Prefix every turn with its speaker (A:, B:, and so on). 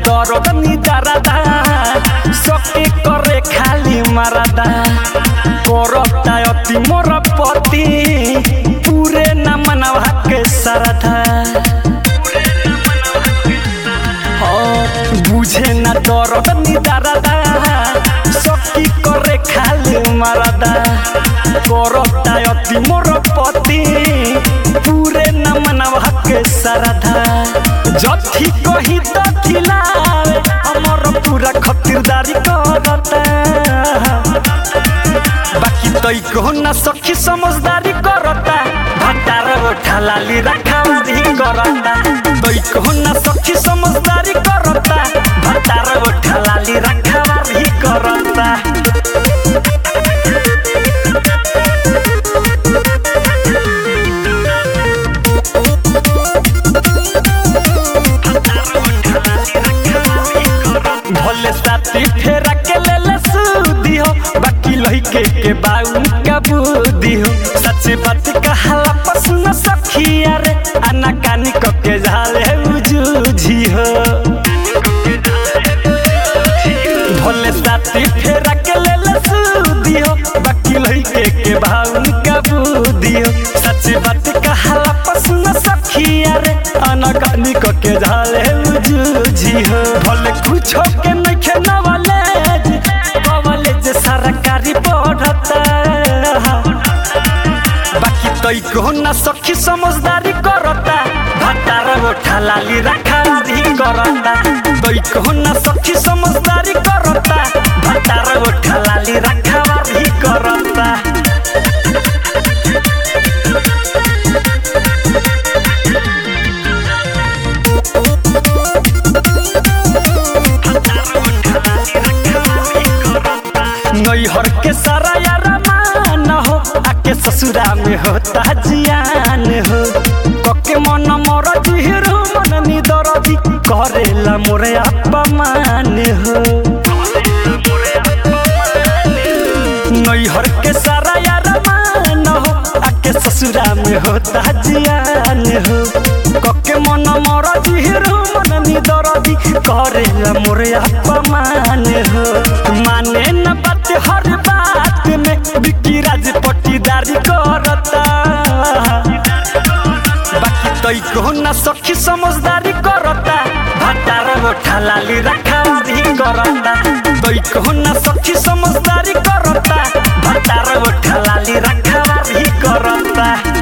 A: दरद निदारादा सके करे खाली मारादा करता अति मोर पति पूरे न मनवा के सरधा बुझे न दरद निदारादा सकी करे खाली मारादा करता अति मोर पति पूरे न मनवा के सरधा जथी कही तथी लावे हमर पूरा खतिरदारी करता बाकी तई कहो ना सखी समझदारी करता भंडार उठा लाली रखावारी करता तई कहो ना सखी समझदारी करता भंडार उठा लाली रखावारी करता भले साथी फेरा के ले ले सूदी हो बाकी लइके के बाऊ का बुद्धि हो सच्ची बात कहाला पसंद सखिया रे आना कानी क के झाले उजूझी हो भले साथी फेरा के ले ले सूदी हो बाकी लइके के बाऊ का बुद्धि हो सच्ची बात कहाला पसंद सखिया रे आना कानी क के झाले उजूझी हो भले कुछ के नहीं खेना वाले वाले जे सरकारी पढ़ता बाकी तई को ना सखी समझदारी करता भटार उठा लाली रखारी करता तई को ना सखी समझदारी करता भटार उठा लाली रखारी करता नैहर के सारा यारा मान हो आके ससुरा में होता जियान हो कके मन मर जुहिरो मन निदरदी करेला मोरे अपमान हो नैहर के सारा यारा मान हो आके ससुरा में होता जियान हो कके मन मर जुहिरो मन निदरदी करेला मोरे अपमान हो माने न बात हर बात में बिकी राज पट्टीदारी करता बाकी तई को ना सखी समझदारी करता भटार उठा लाली रखावारी करता तई को ना सखी समझदारी करता भटार उठा लाली रखावारी करता